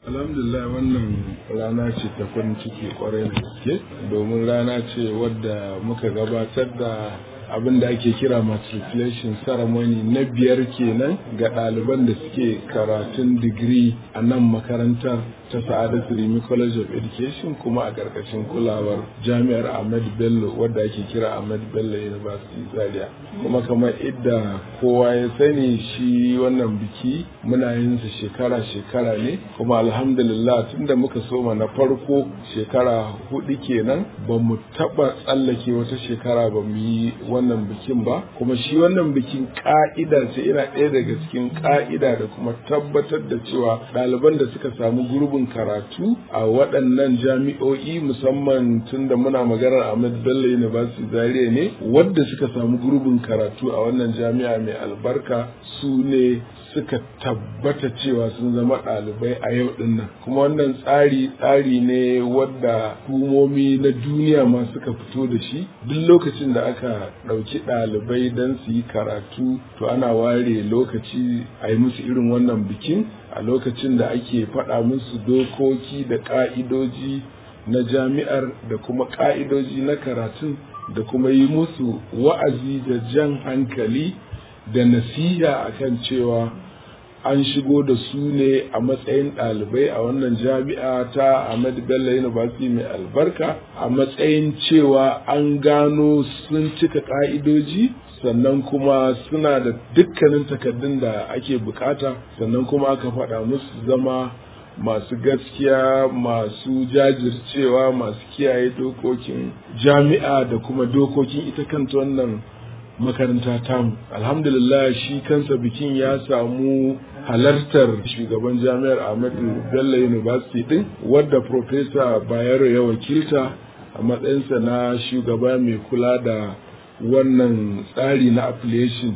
alhamdulillah wannan rana ce ta farin ciki kwarai da gaske domin rana ce wadda muka gabatar da abin da ake kira matriculation ceremony na biyar kenan ga ɗaliban da suke karatun digiri a nan makarantar ta sa'adatu rimi college of education kuma a ƙarƙashin kulawar jami'ar ahmed bello wadda ake kira ahmed bello university zaria kuma kamar idda kowa ya sani shi wannan biki muna yin sa shekara-shekara ne kuma alhamdulillah tunda muka soma na farko shekara hudu kenan ba mu taɓa tsallake wata shekara ba mu yi wannan bikin ba kuma shi wannan bikin ka'ida ce ina ɗaya daga cikin ka'ida da kuma tabbatar da cewa ɗaliban da suka samu gurbin karatu a waɗannan jami'o'i musamman tun da muna maganar Ahmed Bello University Zaria ne wadda suka samu gurbin karatu a wannan jami'a mai albarka su ne suka tabbata cewa sun zama ɗalibai a yau ɗin nan kuma wannan tsari tsari ne wadda hukumomi na duniya ma suka fito da shi duk lokacin da aka ɗauki ɗalibai don su yi karatu to ana ware lokaci a yi musu irin wannan bikin a lokacin da ake faɗa musu dokoki da ƙa'idoji na jami'ar da kuma ƙa'idoji na karatun da kuma yi musu wa'azi da jan hankali da nasiha akan cewa an shigo da su ne a matsayin ɗalibai a wannan jami'a ta Ahmad Bello University mai albarka a matsayin cewa an gano sun cika ƙa'idoji sannan kuma suna da dukkanin takardun da ake bukata sannan kuma aka faɗa musu zama masu gaskiya masu jajircewa masu kiyaye dokokin jami'a da kuma dokokin ita kanta wannan makaranta tamu alhamdulillah shi kansa bikin ya samu halartar shugaban jami'ar ahmadu bello university din wadda profesa bayero ya wakilta a matsayinsa na shugaba mai kula da wannan tsari na affiliation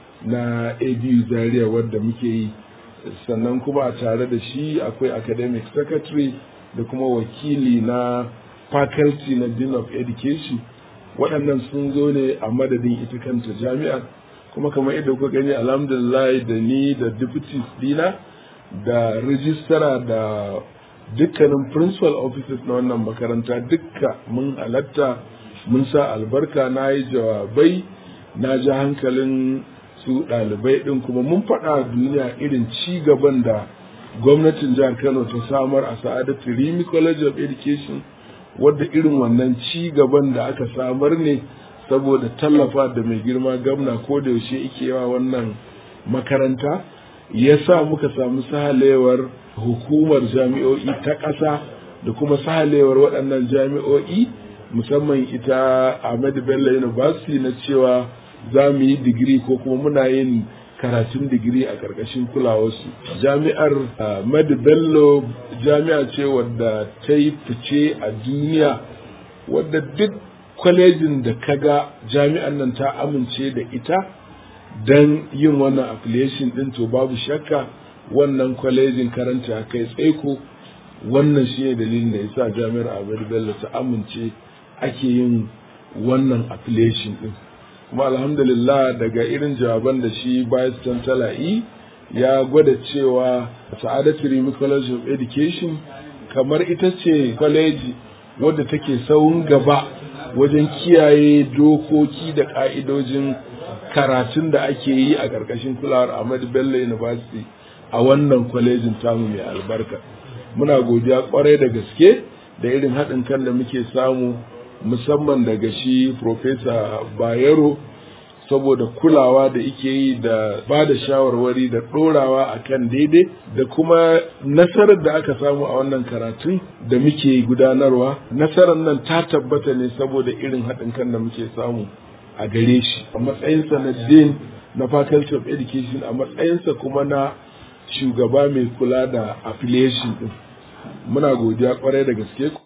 na abu zaria wadda muke yi sannan kuma a tare da shi akwai academic secretary da kuma wakili na faculty na dean of education waɗannan sun zo ne a madadin ita kanta jami'ar kuma kamar yadda kuka gani alhamdulillah da ni da deputies dina da rijistara da dukkanin principal officers na wannan makaranta dukka mun halatta mun sa albarka na yi jawabai na ji hankalin su ɗalibai ɗin kuma mun faɗa duniya irin ci gaban da gwamnatin jihar kano ta samar a sa'adatu rimi college of education wadda irin wannan ci gaban da aka samar ne saboda tallafa da mai girma gamna ko da yaushe yake yawa wannan makaranta ya sa muka samu sahalewar hukumar jami'o'i ta ƙasa da kuma sahalewar waɗannan jami'o'i musamman ita Ahmadu Bello University na cewa za mu yi digiri ko kuma muna yin karatun digiri a ƙarƙashin kulawarsu. Jami'ar Ahmadu Bello jami'a ce wadda ta yi fice a duniya wadda duk kwalejin da kaga jami'an nan ta amince da ita don yin wannan affiliation din to babu shakka wannan kwalejin karanta kai tsaiko wannan shi ne dalilin da yasa jami'ar Ahmadu Bello ta amince ake yin wannan affiliation din kuma alhamdulillah daga irin jawaban da shi vice chancellor yi ya gwada cewa sa'adatu rimi college of education kamar ita ce kwaleji wadda take saurin gaba wajen kiyaye dokoki da ka'idojin karatun da ake yi a ƙarƙashin kulawar Ahmad Bello University a wannan kwalejin tamu mai albarka. Muna godiya kwarai da gaske da irin haɗin kan da muke samu musamman daga shi Profesa Bayero saboda kulawa da ike yi da ba da shawarwari da ɗorawa a kan daidai da kuma nasarar da aka samu a wannan karatun da muke gudanarwa nasarar nan ta tabbata ne saboda irin haɗin kan da muke samu a gare shi a matsayinsa na dean na faculty of education a matsayinsa kuma na shugaba mai kula da affiliation din muna godiya kwarai da gaske